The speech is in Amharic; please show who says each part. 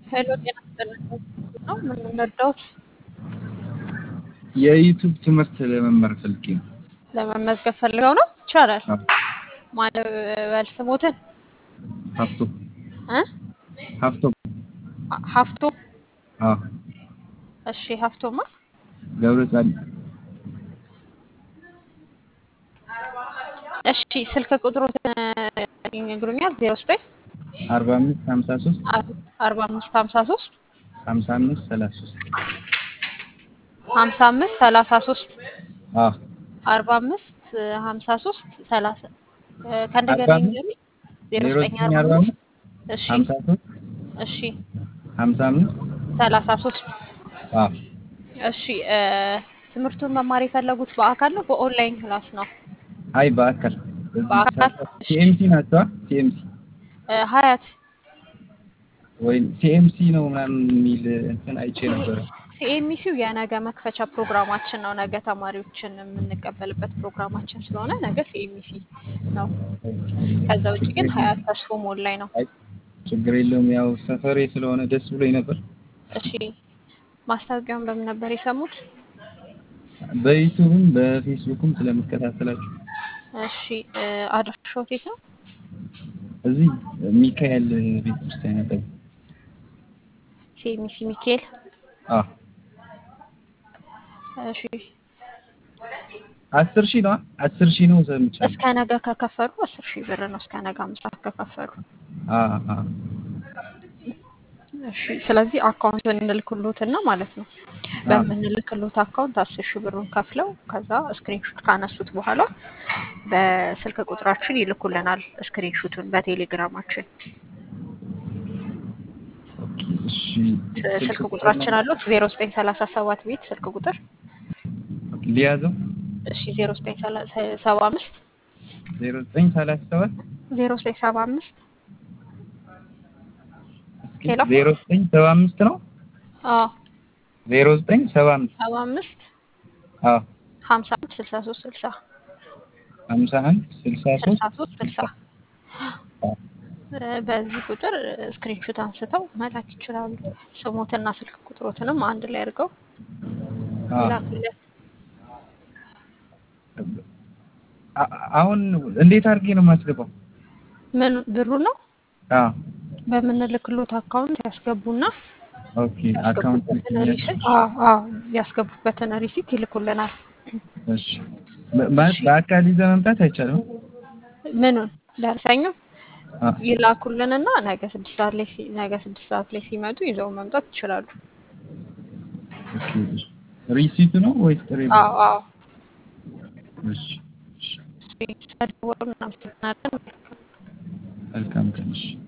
Speaker 1: ሄሎ ጤና ይስጥልኝ ነው ምን እንርዳዎት?
Speaker 2: የዩቱብ ትምህርት ለመማር ፈልጌ ነው።
Speaker 1: ለመመዝገብ ፈልገው ነው? ይቻላል።
Speaker 2: አዎ።
Speaker 1: ማለት በል ስሞትን
Speaker 2: ሀፍቶ
Speaker 1: እ
Speaker 2: ሀፍቶ
Speaker 1: ሀፍቶ
Speaker 2: አዎ
Speaker 1: እሺ ሀፍቶማ
Speaker 2: ገብረ ጻዲቅ
Speaker 1: እሺ ስልክ ቁጥሮትን ይነግሩኛል? ዜሮ ዘጠኝ
Speaker 2: አርባ አምስት ሀምሳ ሶስት
Speaker 1: አርባ አምስት ሀምሳ ሶስት
Speaker 2: ሀምሳ አምስት ሰላሳ ሶስት
Speaker 1: ሀምሳ አምስት ሰላሳ ሶስት
Speaker 2: አዎ
Speaker 1: አርባ አምስት ሀምሳ ሶስት ሰላሳ ከእንደገና
Speaker 2: አርባ አምስት
Speaker 1: ይንገሩኝ። ዜሮ
Speaker 2: ዜሮ
Speaker 1: ዘጠኝ
Speaker 2: ዘጠኝ
Speaker 1: አርባ
Speaker 2: አርባ
Speaker 1: አምስት
Speaker 2: አምስት
Speaker 1: እሺ
Speaker 2: ሀምሳ ሶስት
Speaker 1: እሺ
Speaker 2: ሀምሳ አምስት
Speaker 1: ሰላሳ ሶስት
Speaker 2: አዎ
Speaker 1: እሺ እ ትምህርቱን መማር የፈለጉት በአካል ነው በኦንላይን ክላስ ነው?
Speaker 2: አይ በአካል
Speaker 1: በአካል እሺ
Speaker 2: ሲኤምሲ ናቸዋ ሲኤምሲ
Speaker 1: እ ሀያት
Speaker 2: ወይም ሲኤምሲ ነው ምናምን የሚል እንትን አይቼ ነበረ።
Speaker 1: ሲኤምሲው የነገ መክፈቻ ፕሮግራማችን ነው። ነገ ተማሪዎችን የምንቀበልበት ፕሮግራማችን ስለሆነ ነገ ሲኤምሲ ነው። ከዛ ውጭ ግን ሀያት ተስፎ ሞል ላይ ነው።
Speaker 2: አይ ችግር የለውም ያው ሰፈሬ ስለሆነ ደስ ብሎኝ ነበር።
Speaker 1: እሺ ማስታወቂያውን በምን ነበር የሰሙት?
Speaker 2: በዩቱብም በፌስቡክም ስለምከታተላችሁ
Speaker 1: እሺ እ አድራሻዎት የት ነው?
Speaker 2: እዚህ ሚካኤል ቤተ ክርስቲያን አጠገብ
Speaker 1: ሲኤምሲ ሚካኤል።
Speaker 2: አዎ
Speaker 1: እሺ
Speaker 2: አስር ሺህ ነው አስር ሺህ ነው ሰምቻለሁ።
Speaker 1: እስከ ነገ ከከፈሉ አስር ሺህ ብር ነው። እስከ ነገ አምስት ሰዓት ከከፈሉ
Speaker 2: አዎ አዎ
Speaker 1: እሺ ስለዚህ አካውንቱን እንልክሎትና ማለት ነው። በምንልክሎት አካውንት አስር ሺህ ብሩን ከፍለው ከዛ ስክሪንሹት ካነሱት በኋላ በስልክ ቁጥራችን ይልኩልናል። ስክሪንሹቱን በቴሌግራማችን
Speaker 2: ኦኬ እሺ
Speaker 1: ስ- ስልክ ቁጥራችን አሉት ዜሮ ዘጠኝ ሰላሳ ሰባት ቤት ስልክ ቁጥር
Speaker 2: ሊያዘው
Speaker 1: እሺ ዜሮ ዘጠኝ ሰባ አምስት
Speaker 2: ዜሮ ዘጠኝ ሰላሳ ሰባት
Speaker 1: ዜሮ ዘጠኝ ሰባ አምስት
Speaker 2: እስኪ
Speaker 1: ሄሎ
Speaker 2: ዜሮ ዘጠኝ ሰባ አምስት ነው
Speaker 1: አዎ
Speaker 2: ዜሮ ዘጠኝ ሰባ አምስት
Speaker 1: ሰባ አምስት
Speaker 2: አዎ
Speaker 1: ሀምሳ አንድ ስልሳ ሶስት ስልሳ
Speaker 2: ሀምሳ አንድ ስልሳ ሶስት
Speaker 1: ስልሳ ሶስት ስልሳ እ በዚህ ቁጥር ስክሪንሹት አንስተው መላክ ይችላሉ። ስሞትና ስልክ ቁጥሮትንም አንድ ላይ አድርገው
Speaker 2: አዎ
Speaker 1: ይላኩልን።
Speaker 2: አ- አሁን እንዴት አድርጌ ነው የማስገባው?
Speaker 1: ምን ብሩ ነው
Speaker 2: አዎ
Speaker 1: በምንልክሎት አካውንት ያስገቡና
Speaker 2: ኦኬ አካውንት
Speaker 1: ያስገቡበትን ሪሲት አዎ አዎ ያስገቡበትን ሪሲት ይልኩልናል።
Speaker 2: እሺ በ- ማለት በአካል ይዘህ መምጣት አይቻልም?
Speaker 1: ምኑን ደርሰኙ
Speaker 2: አዎ
Speaker 1: ይላኩልንና ነገ ስድስት ሰዓት ላይ ሲ- ነገ ስድስት ሰዓት ላይ ሲመጡ ይዘው መምጣት ይችላሉ።
Speaker 2: ኦኬ ሪሲቱ ነው ወይስ ጥሬ ብር?
Speaker 1: አዎ አዎ
Speaker 2: እሺ እሺ
Speaker 1: ስለደወሉ እናመሰግናለን።
Speaker 2: መልካም ቀን እሺ